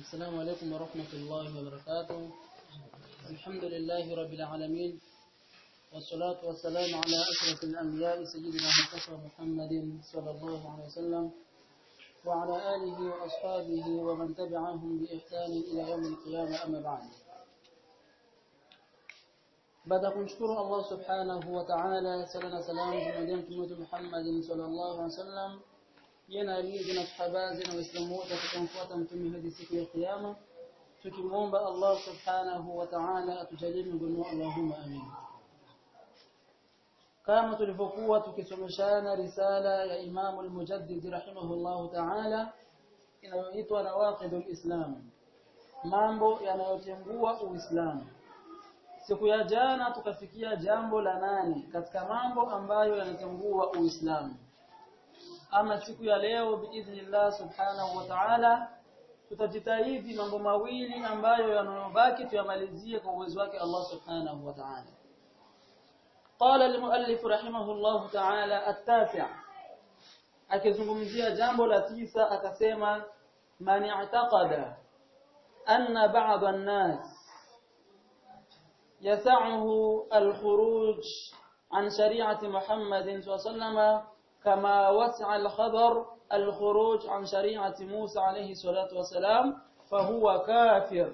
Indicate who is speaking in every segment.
Speaker 1: السلام عليكم ورحمة الله وبركاته الحمد لله رب العالمين والصلاة والسلام على أشرف الأنبياء سيدنا مصطفى محمد صلى الله عليه وسلم وعلى آله وأصحابه ومن تبعهم بإحسان إلى يوم القيامة أما بعد baada kumshukuru Allah subhanahu wa ta'ala sala na salamu zimwendee mtume wetu Muhammad sallallahu alaihi wasallam jana alizi na sahabazi na waislamu wote tukamfuata mtume hadi siku ya kiyama tukimwomba Allah subhanahu wa ta'ala atujalie miongoni Allahumma amin kama tulivyokuwa tukisomeshana risala ya Imam al-Mujaddid rahimahullahu ta'ala inayoitwa Nawaqidul Islam mambo yanayotengua Uislamu Siku ya jana tukafikia jambo la nane katika mambo ambayo yanatangua Uislamu. Ama siku ya leo biidhnillah subhanahu wa ta'ala tutajitahidi mambo mawili ambayo yanayobaki tuyamalizie kwa uwezo wake Allah subhanahu wa ta'ala. قال المؤلف رحمه الله تعالى التاسع akizungumzia jambo la tisa akasema man i'taqada anna ba'd an-nas يسعه الخروج عن شريعة محمد صلى الله عليه وسلم كما وسع الخبر الخروج عن شريعة موسى عليه الصلاة والسلام فهو كافر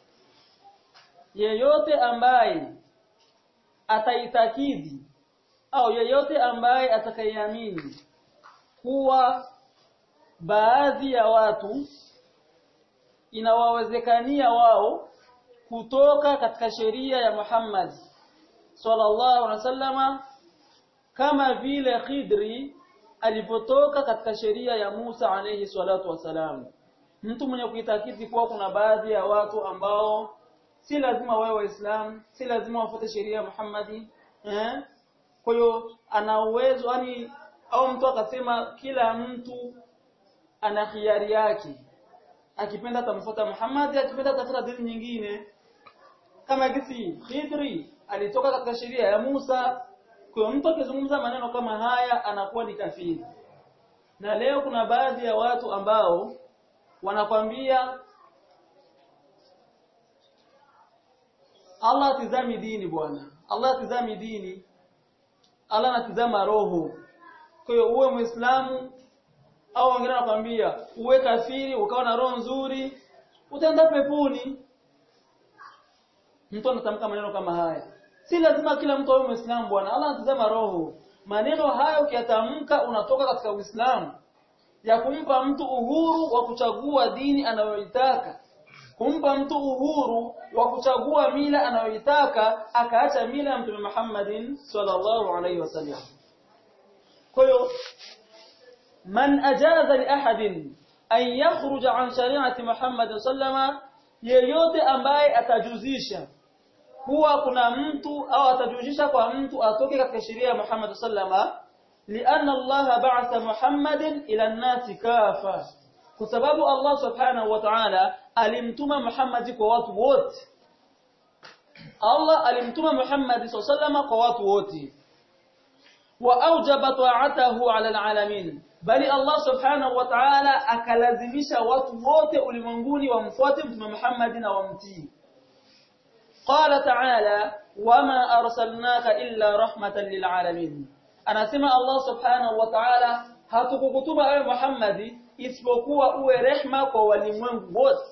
Speaker 1: yeyote ambaye ataitakidi au yeyote ambaye atakayeamini kuwa baadhi ya watu inawawezekania wao kutoka katika sheria ya Muhammad sallallahu alaihi wasallama kama vile Khidri alipotoka katika sheria ya Musa alayhi salatu wasalam mtu mwenye kuitakidi kuwa kuna baadhi ya watu ambao si lazima wawe waislamu si lazima wafuate sheria ya Muhammadi eh kwa hiyo ana uwezo yani au mtu akasema kila mtu ana khiari yake akipenda atamfuata Muhammad akipenda atafuta dini nyingine kama gisi Khidri alitoka katika sheria ya Musa kwa mtu akizungumza maneno kama haya anakuwa ni kafiri na leo kuna baadhi ya watu ambao wanakwambia Allah tizami dini bwana Allah tizami dini Allah anatizama roho kwa hiyo uwe muislamu au wengine wanakwambia uwe kafiri ukawa na roho nzuri utaenda peponi mtu anatamka maneno kama haya si lazima kila mtu awe muislamu bwana Allah anatazama roho maneno haya ukiyatamka unatoka katika uislamu ya kumpa mtu uhuru wa kuchagua dini anayoitaka kumpa mtu uhuru wa kuchagua mila anayoitaka akaacha mila ya mtume Muhammadin sallallahu alaihi wasallam kwa hiyo man ajaza li ahadin an yakhruja an shari'ati Muhammad sallama yeyote ambaye atajuzisha kuwa kuna mtu au atajuzisha kwa mtu atoke katika sheria ya Muhammad sallama lianna Allah ba'atha Muhammadin ila an-nasi kafa kwa sababu Allah subhanahu wa ta'ala alimtuma Muhammad kwa watu wote Allah alimtuma Muhammad sallama kwa watu wote wa aujaba ta'atahu 'ala al-'alamin bali Allah subhanahu wa ta'ala akalazimisha watu wote ulimwenguni wamfuate mtume Muhammad na wamtii qala ta'ala wama arsalnaka illa rahmatan lil'alamin anasema Allah subhanahu wa ta'ala hatukukutuma ewe Muhammad isipokuwa uwe rehma kwa walimwengu wote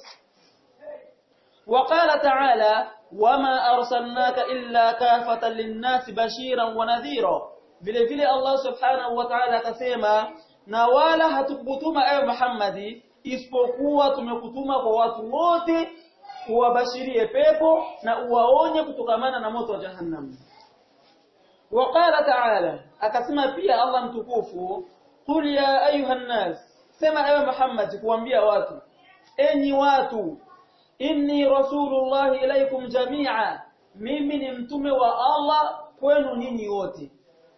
Speaker 1: وقال تعالى وما أرسلناك إلا كافة للناس بشيرا ونذيرا vile vile Allah subhanahu wa ta'ala akasema na wala hatukutuma ewe Muhammadi isipokuwa tumekutuma kwa watu wote uwabashirie pepo na uwaonye kutokamana na moto wa jahannam waqala ta'ala akasema pia Allah mtukufu qul ya ayuhan nas sema ewe Muhammad kuambia watu enyi watu inni rasulullah ilaikum jami'a mimi ni mtume wa Allah kwenu nyinyi wote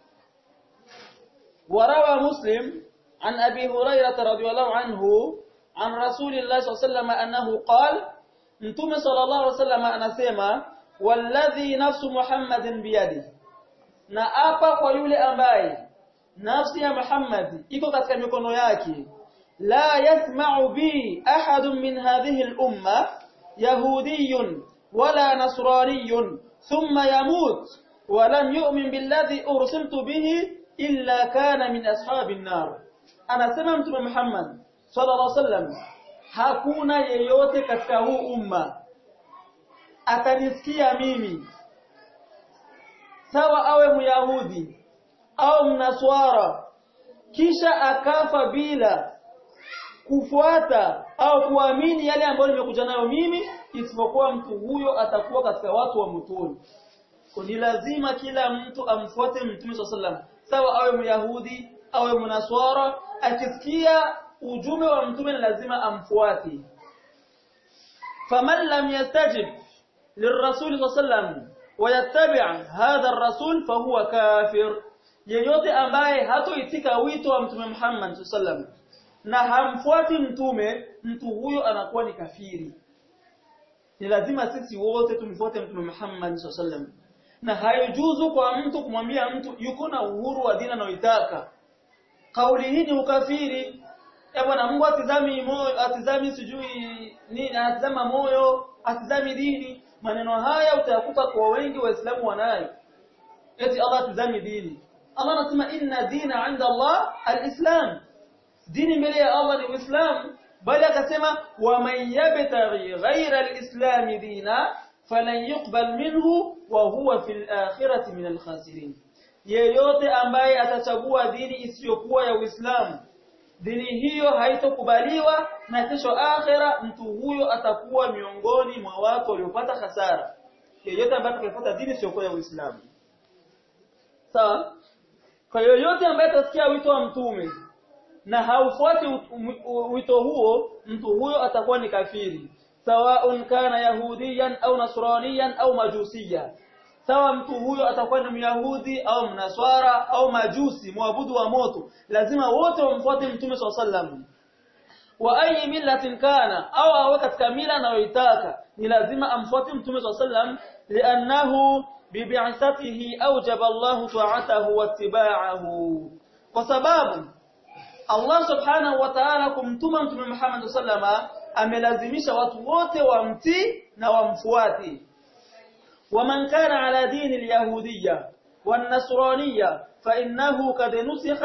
Speaker 1: وروى مسلم عن أبي هريرة رضي الله عنه عن رسول الله صلى الله عليه وسلم أنه قال انتم صلى الله عليه وسلم anasema والذي نفس محمد بيده na apa kwa yule ambaye nafsi ya Muhammad iko katika mikono yake لا يسمع بي أحد من هذه الأمة يهودي ولا نصراني ثم يموت ولم يؤمن بالذي أرسلت به إلا كان من أصحاب النار أنا سمعت محمد صلى الله عليه وسلم hakuna yeyote katika huu umma atanisikia mimi sawa awe myahudi au mnaswara kisha akafa bila kufuata au kuamini yale ambayo nimekuja nayo mimi isipokuwa mtu huyo atakuwa katika watu wa motoni ni lazima kila mtu amfuate mtume sallam sawa awe myahudi awe mnaswara akisikia ujumbe wa mtume ni lazima amfuate faman lam yastajib lirrasul sallam wayattabi' hadha ar-rasul fahuwa kafir yeyote ambaye hatoitika wito wa mtume Muhammad sallam na hamfuati mtume mtu huyo anakuwa ni kafiri ni lazima sisi wote tumfuate mtume Muhammad sallam na haijuzu kwa mtu kumwambia mtu yuko na uhuru wa dini anayoitaka kauli hii ni ukafiri ya bwana Mungu atizami moyo atizami sijui nini atizama moyo atizami dini maneno haya utayakuta kwa wengi waislamu wanayo eti Allah atizami dini Allah anasema inna dina 'inda Allah al-islam dini mbele ya Allah ni uislamu bali akasema wa man yabtaghi ghayra al-islam dina falan yuqbal minhu wa huwa fil akhirati min al-khasirin yeyote ambaye atachagua dini isiyokuwa ya Uislamu dini hiyo haitokubaliwa na kesho akhera mtu huyo atakuwa miongoni mwa watu waliopata hasara yeyote ambaye atakayefuata dini isiyokuwa ya Uislamu sawa kwa yoyote ambaye atasikia wito wa mtume na haufuati wito huo mtu huyo atakuwa ni kafiri sawaun kana yahudiyan au nasraniyan au majusiyan sawa mtu huyo atakuwa ni myahudi au mnaswara au majusi muabudu wa moto lazima wote wamfuate mtume sallam wa ayi millatin kana au awe katika mila anayoitaka ni lazima amfuate mtume sallam li'annahu bibi'athatihi awjaba Allahu ta'atahu wattiba'ahu kwa sababu Allah subhanahu wa ta'ala kumtuma mtume Muhammad sallama amelazimisha watu wote wamtii na wamfuate ومن كان على دين اليهودية والنصرانية فإنه قد نسخ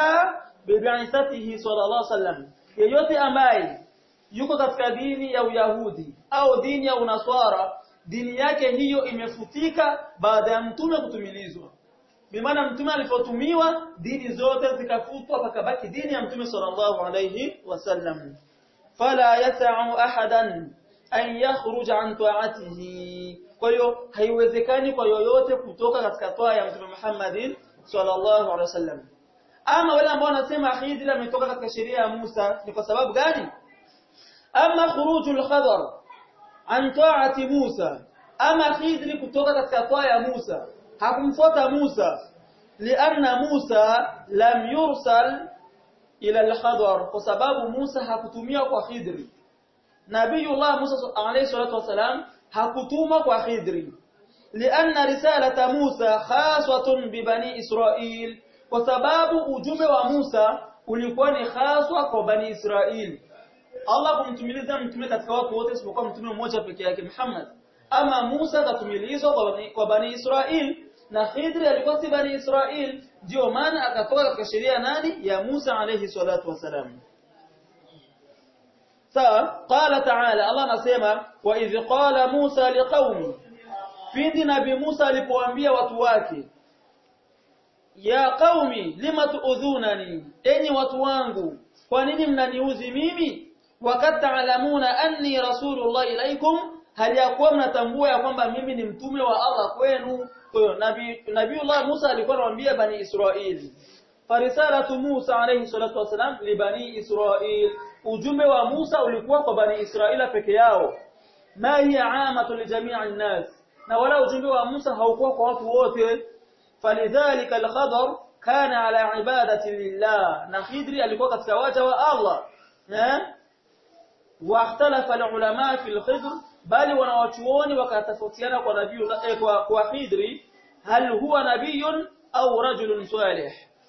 Speaker 1: ببعثته صلى الله عليه وسلم yeyote ambaye yuko katika dini ya Uyahudi au dini ya Unaswara dini yake hiyo imefutika baada ya mtume kutumilizwa bimaana mtume alipotumiwa dini zote zikafutwa pakabaki dini ya mtume sallallahu alayhi wasallam fala yas'u ahadan an yakhruja an ta'atihi kwa hiyo haiwezekani kwa yoyote kutoka katika toa ya mtume Muhammadin sallallahu alaihi wasallam ama wale ambao wanasema Khidr ametoka katika sheria ya Musa ni kwa sababu gani ama khurujul khadar an ta'ati Musa ama Khidr kutoka katika toa ya Musa hakumfuata Musa lianna Musa lam yursal ila al-khadar kwa sababu Musa hakutumia kwa Khidr Nabiyullah Musa alayhi salatu wasalam hakutuma kwa Khidri lianna risalata Musa khaswatun bi bani Israil kwa sababu ujumbe wa Musa ulikuwa ni khaswa kwa bani Israil Allah kumtumiliza mtume katika watu wote isipokuwa mtume mmoja peke yake Muhammad ama Musa katumilizwa kwa bani Israil na Khidri alikuwa si bani Israil ndio maana akatoka katika sheria nani ya Musa alayhi salatu wasalam sawa qala ta'ala Allah anasema wa idh qala Musa liqaumi pindi nabi Musa alipoambia watu wake ya qaumi lima tuudhunani enyi watu wangu kwa nini mnaniuzi mimi wakati taalamuna anni rasulullah ilaikum hali ya kuwa mnatambua ya kwamba mimi ni mtume wa Allah kwenu kwa hiyo nabii nabiiullah Musa alikuwa anawaambia bani Israili farisalatu Musa alayhi salatu wasalam li bani Israil ujumbe wa Musa ulikuwa kwa bani Israila peke yao ma hiya amatu li jami'i nas na wala ujumbe wa Musa haukuwa kwa watu wote falidhalika al-khadar kana ala ibadati lillah na Khidri alikuwa katika waja wa Allah eh واختلف العلماء في الخضر بل wanawachuoni wakatofautiana kwa nabii kwa kwa Khidri hal huwa nabiyun au rajulun salih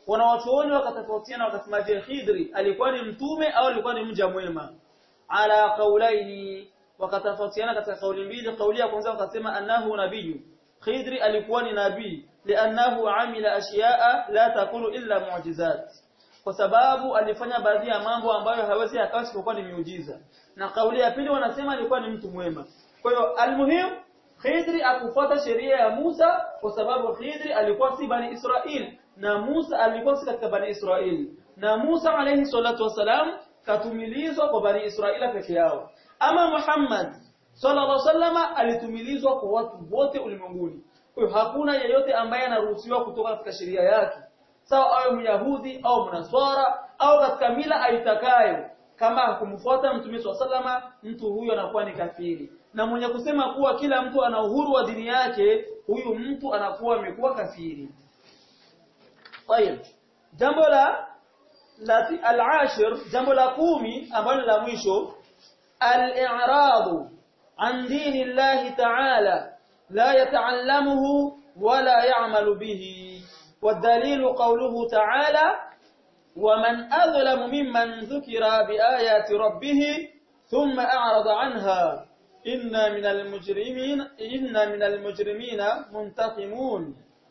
Speaker 1: wanawachuoni wakatofautiana wakasema je Khidri alikuwa ni mtume au alikuwa ni mja mwema ala qaulaini wakatofautiana katika kauli mbili kauli ya kwanza wakasema annahu nabiyyu Khidri alikuwa ni nabii li'annahu amila ashiya'a la takunu illa mu'jizat kwa sababu alifanya baadhi ya mambo ambayo hawezi akawa isipokuwa ni miujiza na kauli ya pili wanasema alikuwa ni mtu mwema kwa hiyo almuhim Khidri akufuata sheria ya Musa kwa sababu Khidri alikuwa si bani Israel na Musa alikuwa si katika bani Israel na Musa alayhi salatu wasalam katumilizwa kwa bani Israeli peke yao ama Muhammad sallallahu alaihi wasallama alitumilizwa kwa watu wote ulimwenguni kwa hiyo hakuna yeyote ambaye anaruhusiwa kutoka katika sheria yake sawa awe myahudi au mnaswara au katika mila aitakayo kama hakumfuata mtume sallama mtu huyo anakuwa ni kafiri na mwenye kusema kuwa kila mtu ana uhuru wa dini yake huyu mtu anakuwa amekuwa kafiri طيب jambo la la al-ashir jambo la kumi ambalo la mwisho al-i'rad an dini Allah ta'ala la yata'allamuhu wala ya'malu bihi والدليل قوله تعالى ومن أظلم ممن ذكر بآيات ربه ثم أعرض عنها إنا من المجرمين إنا من المجرمين منتقمون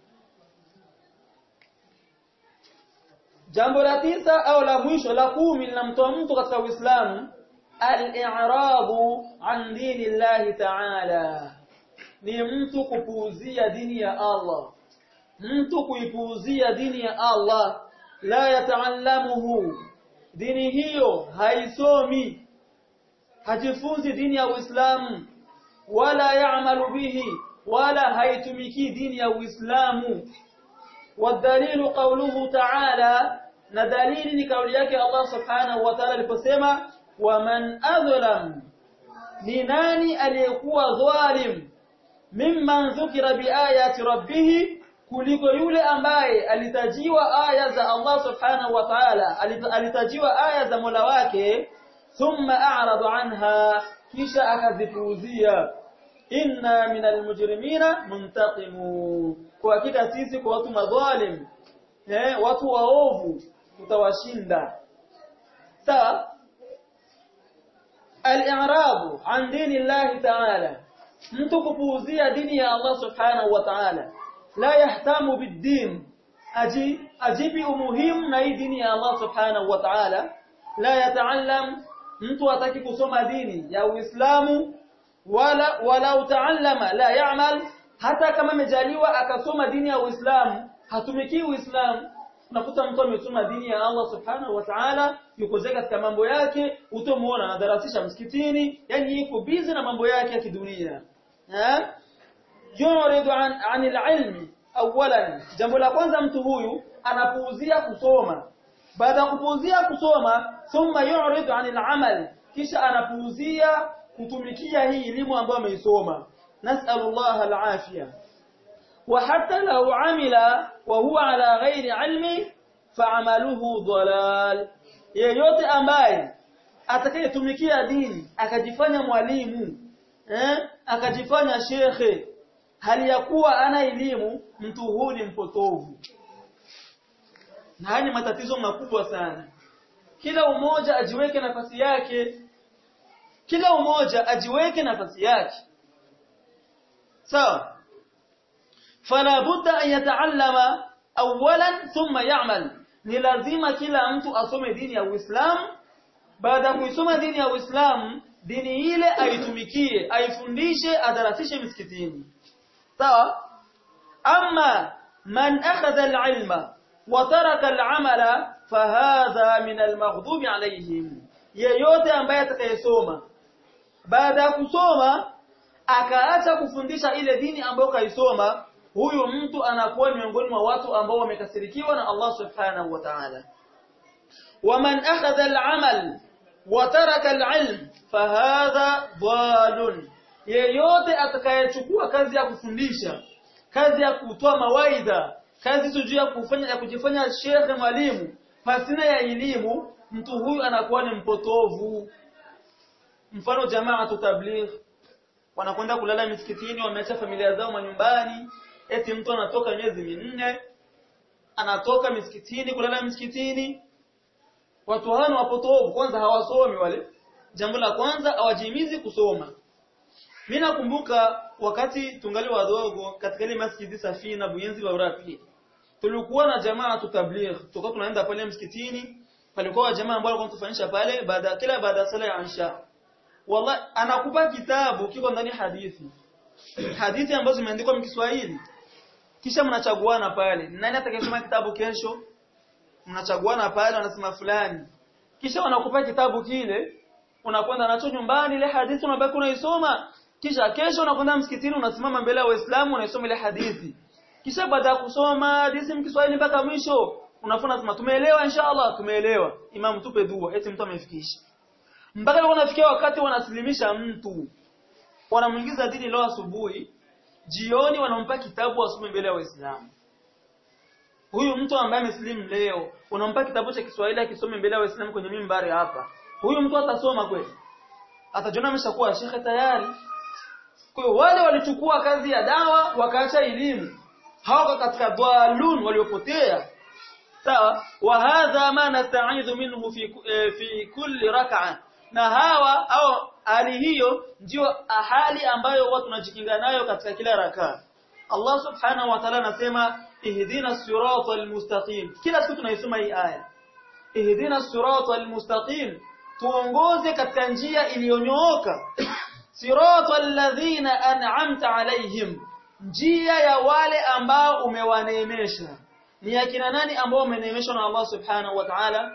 Speaker 1: jambo la tisa au la mwisho la kumi linamtoa mtu katika Uislamu al-i'rabu an dini Allah ta'ala ni mtu kupuuzia dini ya Allah mtu kuipuuzia dini ya Allah la yataallamuhu dini hiyo haisomi hajifunzi dini ya Uislamu wala yaamalu bihi wala haitumiki dini ya Uislamu والدليل قوله تعالى na dalili ni kauli yake Allah subhanahu wa ta'ala aliposema waman adlam ni nani aliyekuwa dhalim mimman dhukira biayati rabbih kuliko yule ambaye alitajiwa aya za Allah subhanahu wa ta'ala alitajiwa aya za Mola wake thumma a'rada anha kisha akazipuuzia inna minal mujrimina muntaqimu kwa hakika sisi kwa watu madhalim eh watu waovu tutawashinda sawa al-i'rab an dini Allah ta'ala mtu kupuuzia dini ya Allah subhanahu wa ta'ala la yahtamu bid-din aji ajibi umuhimu na hii dini ya Allah subhanahu wa ta'ala la yataallam mtu hataki kusoma dini ya Uislamu wala wala utaallama la ya'mal hata kama amejaliwa akasoma dini ya Uislamu hatumiki Uislamu unakuta mtu amesoma dini ya Allah subhanahu wa ta'ala yuko zeka katika mambo yake utamuona anadarasisha msikitini yani yuko busy na mambo yake ya kidunia eh yuridu an anil ilmi awalan jambo la kwanza mtu huyu anapuuzia kusoma baada ya kupuuzia kusoma thumma yuridu anil amal kisha anapuuzia kutumikia hii elimu ambayo ameisoma nas'alullah alafia wa hatta law amila wa huwa ala ghairi ilmi fa'amaluhu dhalal yeyote ambaye atakayetumikia dini akajifanya mwalimu eh akajifanya shekhe hali ya kuwa ana elimu mtu huu ni mpotovu na haya ni matatizo makubwa sana kila umoja ajiweke nafasi yake kila umoja ajiweke nafasi yake sawa fala budda an yataallama awalan thumma ya'mal ni lazima kila mtu asome dini ya Uislamu baada ya kuisoma dini ya Uislamu dini ile aitumikie aifundishe adarasishe misikitini sawa amma man akhadha al-ilma wa taraka al-amala fahadha min al-maghdubi alayhim yeyote ambaye atakayesoma baada ya kusoma akaacha kufundisha ile dini ambayo kaisoma huyu mtu anakuwa miongoni mwa watu ambao wamekasirikiwa na Allah subhanahu wa ta'ala waman akhadha al-amal wa taraka al-ilm fahadha dhalun yeyote atakayechukua kazi ya kufundisha kazi ya kutoa mawaidha kazi sijui ya kufanya ya kujifanya shekhe mwalimu pasina ya elimu mtu huyu anakuwa ni mpotovu mfano jamaa tutabligh wanakwenda kulala misikitini wameacha familia zao manyumbani eti mtu anatoka miezi minne anatoka misikitini kulala misikitini watu hao wapotovu kwanza hawasomi wale jambo la kwanza hawajihimizi kusoma mimi nakumbuka wakati tungali wadogo katika ile masjidi Safina Buyenzi wa Urapi tulikuwa na jamaa tutabligh tulikuwa tunaenda pale msikitini palikuwa jamaa ambao walikuwa tufanyisha pale baada kila baada ya sala ya Isha wallahi anakupa kitabu kiko ndani hadithi hadithi ambazo zimeandikwa Kiswahili kisha mnachaguana pale nani atakayesoma kitabu kesho mnachaguana pale wanasema fulani kisha wanakupa kitabu kile unakwenda nacho nyumbani ile hadithi unabaki unaisoma kisha kesho unakwenda msikitini unasimama mbele ya Waislamu unaisoma ile hadithi kisha baada ya kusoma hadithi mkiswahili mpaka mwisho unafuna sema tumeelewa inshallah tumeelewa imam tupe dua eti mtu amefikisha mpaka wanafikia wakati wanasilimisha mtu wanamuingiza dini leo asubuhi jioni wanampa kitabu asome mbele ya Waislamu huyu mtu ambaye amesilimu leo unampa kitabu cha Kiswahili akisome mbele ya Waislamu kwenye mimbari hapa huyu mtu atasoma kweli atajiona ameshakuwa shekhe tayari kwa hiyo wale walichukua kazi ya dawa wakaacha elimu hawako katika dhalun waliopotea sawa wa hadha ma nasta'idhu minhu fi eh, fi kulli rak'a na hawa au hali hiyo ndio hali ambayo watu tunajikinga nayo katika kila rakaa Allah subhanahu wa ta'ala anasema ihdina siratal mustaqim kila siku tunaisoma hii aya ihdina siratal mustaqim tuongoze katika njia iliyonyooka siratal ladhina an'amta alaihim njia ya wale ambao umewaneemesha ni akina nani ambao umeneemeshwa na Allah subhanahu wa ta'ala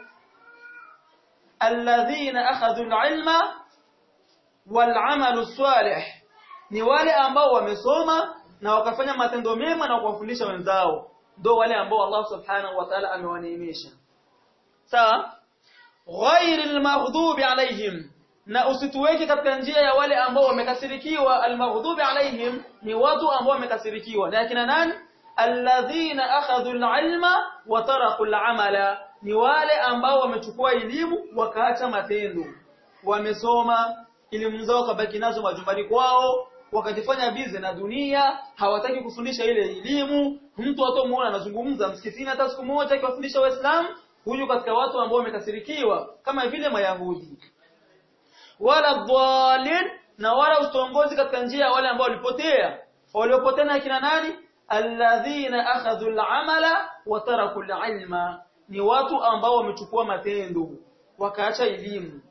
Speaker 1: alladhina akhadhu alilma wal'amalu salih ni wale ambao wamesoma na wakafanya matendo mema na kuwafundisha wenzao ndio wale ambao Allah subhanahu wa ta'ala amewaneemesha sawa ghairil maghdubi alaihim na usituweke katika njia ya wale ambao wamekasirikiwa almaghdubi alaihim ni watu ambao wamekasirikiwa na akina nani alladhina akhadhu alilma wa taraku alamala ni wale ambao wamechukua elimu wakaacha matendo wamesoma elimu zao kabaki nazo majumbani kwao wakajifanya bize na dunia hawataki kufundisha ile elimu mtu atamuona anazungumza msikitini hata siku moja akiwafundisha waislamu huyu katika watu ambao wamekasirikiwa kama vile mayahudi wala dhalin na wala utongozi katika njia ya wale ambao walipotea waliopotea na kina nani alladhina akhadhu al'amala wa taraku al'ilma ni watu ambao wamechukua matendo wakaacha elimu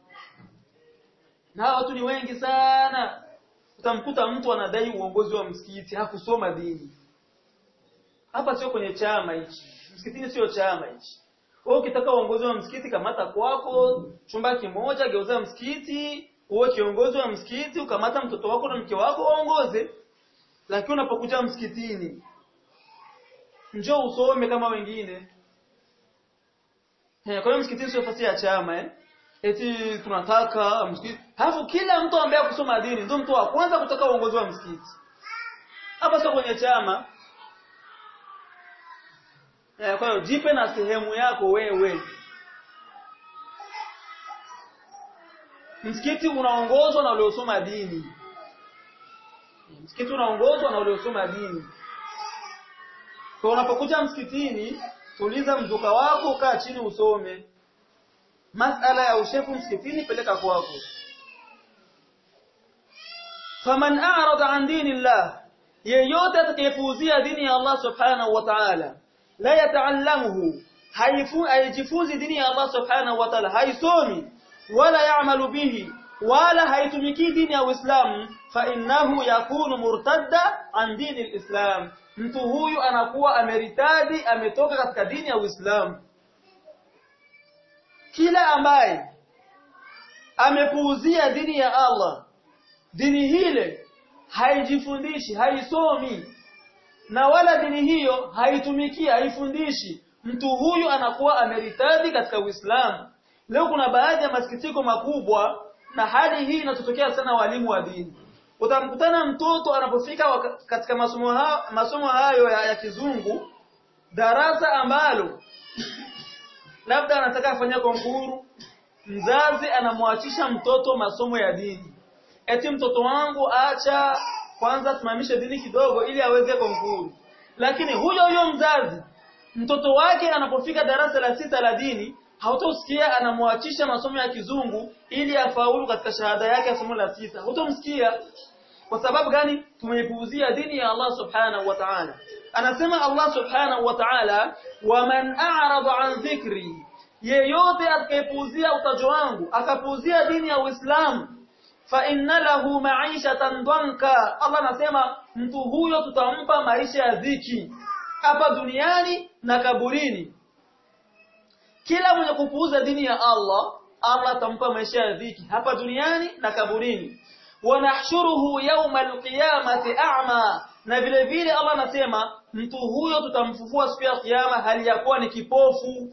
Speaker 1: na watu ni wengi sana utamkuta mtu anadai uongozi wa msikiti hakusoma dini hapa sio kwenye chama hichi msikitini sio chama hichi wewe ukitaka uongozi wa msikiti kamata kwako chumba kimoja geuza msikiti uwe kiongozi wa msikiti ukamata mtoto wako na mke wako waongoze lakini unapokuja msikitini njoo usome kama wengine Eh, kwa hiyo msikitini sio nafasi ya chama eh. Eti tunataka msikiti. Halafu kila mtu ambaye kusoma dini ndio mtu wa kwanza kutaka uongozi wa msikiti. Hapa sio kwenye chama. Eh, kwa hiyo jipe na sehemu yako wewe. Msikiti unaongozwa na waliosoma dini. Msikiti unaongozwa na waliosoma dini. Kwa unapokuja msikitini, tuliza mzuka wako, kaa chini usome. Masala ya ushefu msikitini peleka kwako. Faman a'rada an dinillah, yeyote atakayepuuzia dini ya Allah subhanahu wa ta'ala, la yata'allamuhu, haijifunzi dini ya Allah subhanahu wa ta'ala, haisomi wala ya'malu bihi wala haitumiki dini ya Uislamu fa innahu yakunu murtadda an dini alislam mtu huyu anakuwa ameritadi ametoka katika dini ya Uislamu kila ambaye amepuuzia dini ya Allah dini hile haijifundishi haisomi na wala dini hiyo haitumiki haifundishi mtu huyu anakuwa ameritadi katika Uislamu leo kuna baadhi ya masikitiko makubwa na hali hii inatokea sana walimu wa dini utamkutana mtoto anapofika katika masomo hayo, masomo hayo ya, ya kizungu darasa ambalo labda anataka afanya konkuru mzazi anamwachisha mtoto masomo ya dini eti mtoto wangu acha kwanza simamishe dini kidogo ili aweze konkuru lakini huyo huyo mzazi mtoto wake anapofika darasa la sita la dini hautosikia anamwachisha masomo ya kizungu ili afaulu katika shahada yake ya somo la sita hautomsikia kwa sababu gani tumeipuuzia dini ya Allah subhanahu wa ta'ala anasema Allah subhanahu wa ta'ala waman a'rada an dhikri yeyote atakayepuuzia utajo wangu akapuuzia dini ya Uislamu fa inna lahu ma'ishatan danka Allah anasema mtu huyo tutampa maisha ya dhiki hapa duniani na kaburini kila mwenye kupuuza dini ya Allah Allah atampa maisha ya dhiki hapa duniani na kaburini wanahshuruhu yawma alqiyamati a'ma na vile vile Allah anasema mtu huyo tutamfufua siku ya kiyama hali ya kuwa ni kipofu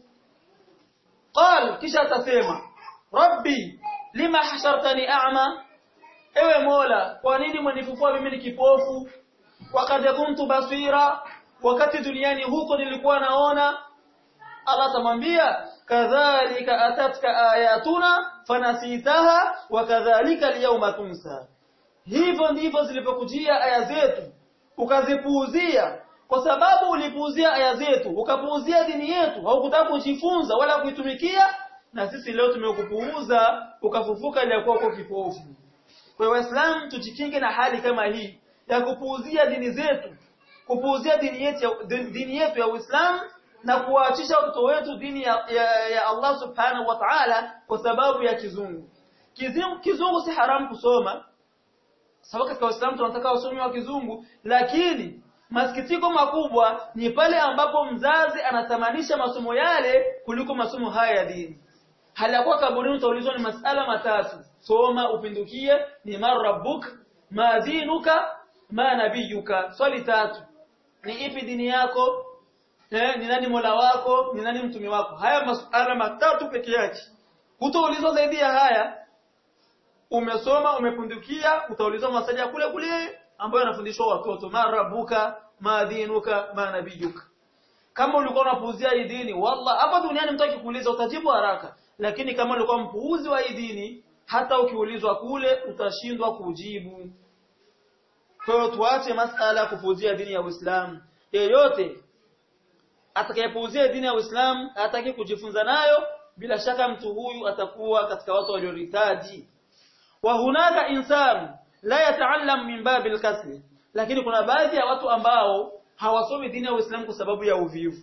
Speaker 1: qal kisha atasema rabbi lima hashartani a'ma ewe mola kwa nini mwenifufua mimi ni kipofu wakati kuntu basira wakati duniani huko nilikuwa naona Allah atamwambia kadhalika atatka ayatuna fanasitaha wa kadhalika liyawma tunsa hivyo ndivyo zilipokujia aya zetu ukazipuuzia kwa sababu ulipuuzia aya zetu ukapuuzia dini yetu haukutaka kujifunza wala kuitumikia na sisi leo tumekupuuza ukafufuka ile kwa uko kipofu kwa waislamu tujikinge na hali kama hii ya kupuuzia dini zetu kupuuzia dini yetu dini yetu ya Uislamu na kuwaachisha watoto wetu dini ya, ya, ya Allah subhanahu wa ta'ala kwa sababu ya kizungu. Kizungu, kizungu si haramu kusoma sababu katika Uislamu tunataka wasomi wa kizungu lakini masikitiko makubwa ni pale ambapo mzazi anatamanisha masomo yale kuliko masomo haya ya dini. Hali ya kuwa kaburini utaulizwa ni masala matatu. Soma upindukie ni man rabbuk, ma dinuka, ma nabiyuka. Swali tatu. Ni ipi dini yako? Eh, ni nani Mola wako? Ni nani mtume wako? Haya masuala matatu peke yake. Utaulizwa zaidi ya haya. Umesoma, umepundukia, utaulizwa maswali ya kule kule ambayo yanafundishwa watoto. Ma rabbuka, ma dinuka, ma nabiyuka. Kama ulikuwa unapuuzia hii dini, wallah hapa duniani mtu akikuuliza utajibu haraka. Lakini kama ulikuwa mpuuzi wa hii dini, hata ukiulizwa kule utashindwa kujibu. Kwa hiyo tuache masala ya kupuuzia dini ya Uislamu. Yeyote atakayepuuzia dini ya Uislamu hataki kujifunza nayo bila shaka mtu huyu atakuwa katika watu walioritaji wa hunaka insan la yataallam min babil kasli lakini kuna baadhi ya watu ambao hawasomi dini ya Uislamu kwa sababu ya uvivu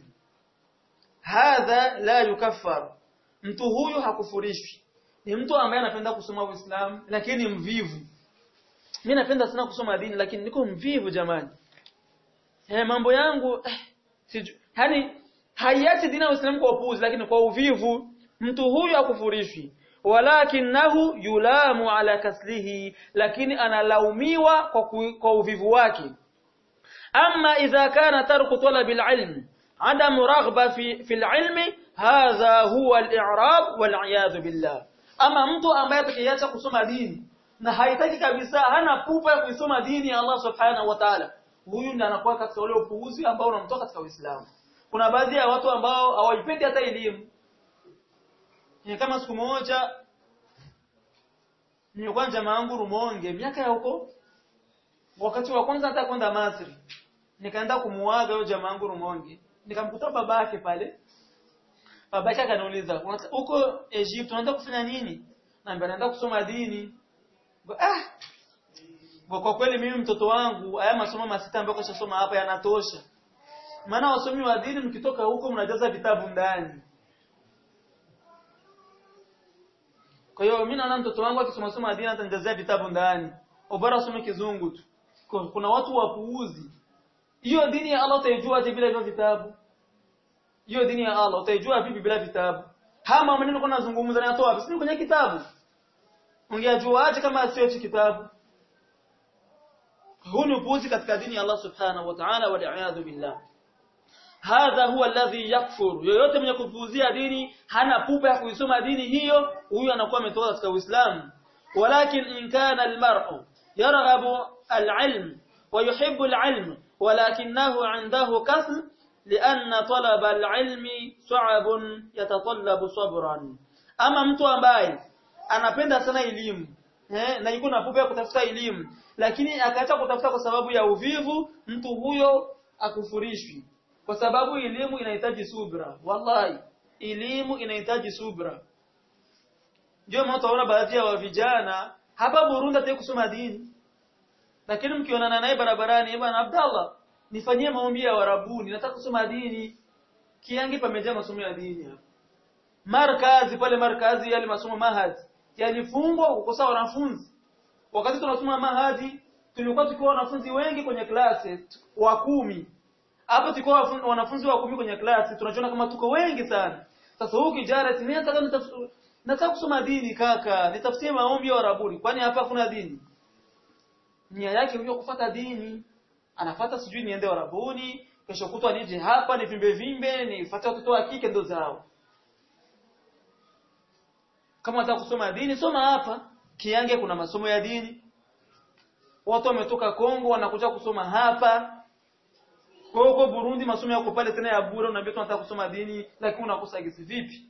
Speaker 1: hadha la yukaffar mtu huyu hakufurishwi ni mtu ambaye anapenda kusoma Uislamu lakini mvivu mimi napenda sana kusoma dini lakini niko mvivu jamani eh mambo yangu eh, siju yani haiachi dini ya Uislamu kwa upuuzi lakini kwa uvivu mtu huyu hakufurishwi walakinahu yulamu ala kaslihi lakini analaumiwa kwa, ku, kwa uvivu wake amma idha kana tarku talab alilm adamu raghba fi fi alilmi hadha huwa al-i'rab wal billah ama mtu ambaye atakiacha kusoma dini na haitaki kabisa hana pupa ya kuisoma dini ya Allah subhanahu wa ta'ala huyu ndiye anakuwa katika ule upuuzi ambao unamtoka katika Uislamu kuna baadhi ya watu ambao hawaipendi hata elimu ni kama siku moja nilikuwa jamaa yangu Rumonge miaka ya huko wakati wa kwanza hata kwenda Masri nikaenda kumuaga yule jamaa yangu Rumonge nikamkuta babake pale babake akaniuliza huko Egypt unaenda kufanya nini naambia naenda kusoma dini ah kwa kweli mimi mtoto wangu haya masomo masita ambayo kashasoma hapa yanatosha maana wasomi wa dini mkitoka huko mnajaza vitabu ndani kwa hiyo mimi naona mtoto wangu akisoma soma dini atanijazia vitabu ndani ubora asome kizungu tu kuna watu wapuuzi hiyo dini ya Allah utaijua je bila hivyo vitabu hiyo dini ya Allah utaijua vipi bila vitabu hama maneno kuna nazungumza na yatoa wapi kwenye kitabu ungejua aje kama sio hicho kitabu huu ni upuuzi katika dini ya Allah subhanahu wa ta'ala wa li'adhu billah hadha huwa alladhi yakfur yoyote mwenye kupuuzia dini hana pupa ya kuisoma dini hiyo huyu anakuwa ametoka katika Uislamu walakin in kana almar'u yarghabu alilm wa yuhibbu alilm walakinahu 'indahu kasl لأن طلب العلم صعب يتطلب صبرا ama mtu ambaye anapenda sana elimu eh na yuko na pupa ya kutafuta elimu lakini akaacha kutafuta kwa sababu ya uvivu mtu huyo akufurishwi kwa sababu elimu inahitaji subra wallahi elimu inahitaji subra ndio maana utaona baadhi ya vijana hapa Burundi hata kusoma dini lakini mkionana naye barabarani bwana Abdallah nifanyie maombi ya warabuni nataka kusoma dini kiangi pamejaa masomo ya dini hapa markazi pale markazi yale masomo mahadi yalifungwa kukosa wanafunzi wakati tunasoma mahadi tulikuwa tukiwa wanafunzi wengi kwenye klasi wa kumi hapo tulikuwa wanafunzi wa kumi kwenye klasi tunajiona kama tuko wengi sana sasa huyu kijana mimi nataka nataka kusoma dini kaka nitafutie maombi ya warabuni kwani hapa hakuna dini nia yake huyo kufuata dini anafata sijui niende warabuni kesho kutwa nije hapa nivimbe vimbe nifuate watoto wa kike ndo zao kama unataka kusoma dini soma hapa kiange kuna masomo ya dini watu wametoka Kongo wanakuja kusoma hapa kwa huko Burundi masomo yako pale tena ya bure unaambia tunataka kusoma dini lakini unakosa gisi vipi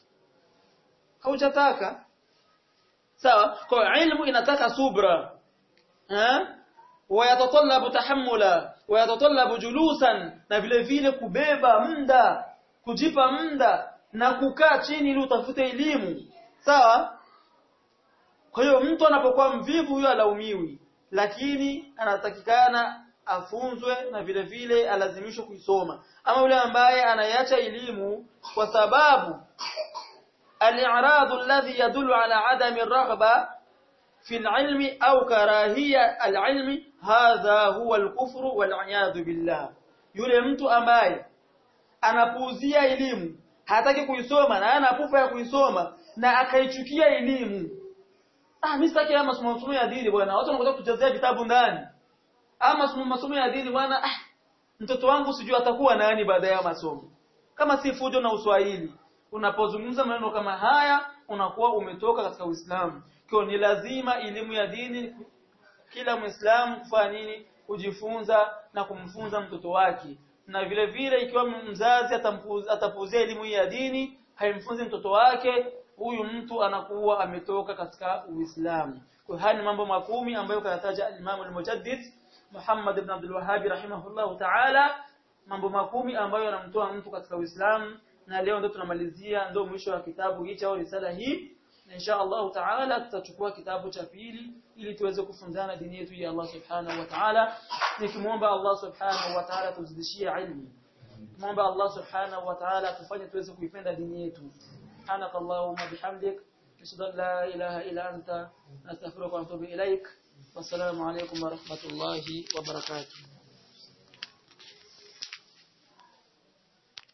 Speaker 1: haujataka sawa kwa ilmu inataka subra ha ويتطلب تحملا ويتطلب جلوسا na vile vile kubeba muda kujipa muda na kukaa chini ili utafute elimu sawa kwa hiyo mtu anapokuwa mvivu huyo alaumiwi lakini anatakikana afunzwe na vile vile alazimishwe kuisoma ama yule ambaye anaiacha elimu kwa sababu al-i'rad alladhi yadullu ala adami ar-raghba في العلم أو كراهية العلم هذا هو الكفر والعياذ بالله yule mtu ambaye anapuuzia elimu hataki kuisoma na ana pupa ya kuisoma na akaichukia elimu ah mimi sitaki masomo masomo ya dini bwana watu wanakuja kuchezea vitabu ndani ama masomo masomo ya dini bwana ah mtoto wangu sijui atakuwa nani baada ya masomo kama si fujo na uswahili unapozungumza maneno kama haya unakuwa umetoka katika Uislamu kwa ni lazima elimu ya dini kila muislamu kufanya nini kujifunza na kumfunza mtoto wake na vile vile ikiwa mzazi atapuuzia elimu ya dini haimfunzi mtoto wake huyu mtu anakuwa ametoka katika Uislamu kwa haya ni mambo makumi ambayo kayataja Imam al-Mujaddid Muhammad ibn Abdul Wahhab rahimahullah ta'ala mambo makumi ambayo yanamtoa mtu katika Uislamu na leo ndio tunamalizia ndio mwisho wa kitabu hichi au risala hii na insha Allah taala tutachukua kitabu cha pili ili tuweze kufunzana dini yetu ya Allah subhanahu wa ta'ala nikimwomba Allah subhanahu wa ta'ala tuzidishie ilmu muomba Allah subhanahu wa ta'ala tufanye tuweze kuipenda dini yetu سبحانك اللهم بحمدك أشهد أن لا إله إلا أنت نستغفرك ونتوب إليك والسلام عليكم ورحمة الله وبركاته